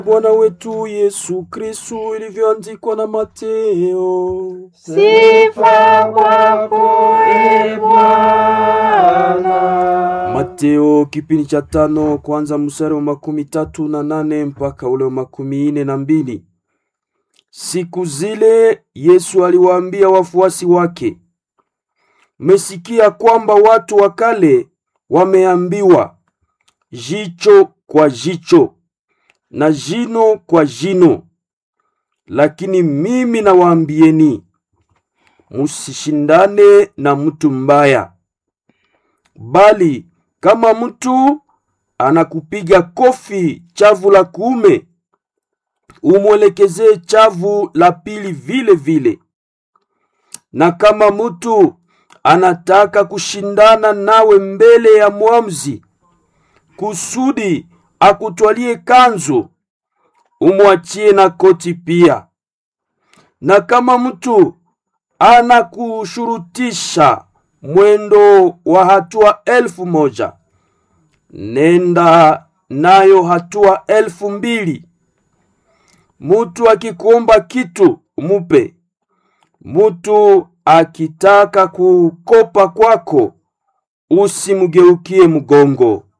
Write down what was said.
Bwana wetu Yesu Kristu ilivyoandikwa na Mateo. Sifa kwako e Bwana. Mateo kipindi cha tano kwanza mstari wa makumi tatu na nane mpaka ule wa makumi ine na mbili. Siku zile Yesu aliwaambia wafuasi wake, mmesikia kwamba watu wa kale wameambiwa, jicho kwa jicho na jino kwa jino. Lakini mimi nawaambieni, musishindane na mtu mbaya, bali kama mtu anakupiga kofi chavu la kuume, umwelekezee chavu la pili vile vile. Na kama mtu anataka kushindana nawe mbele ya mwamuzi, kusudi akutwalie kanzu, umwachie na koti pia. Na kama mtu anakushurutisha mwendo wa hatua elfu moja, nenda nayo hatua elfu mbili. Mutu akikuomba kitu umupe. Mutu akitaka kukopa kwako usimgeukie mgongo.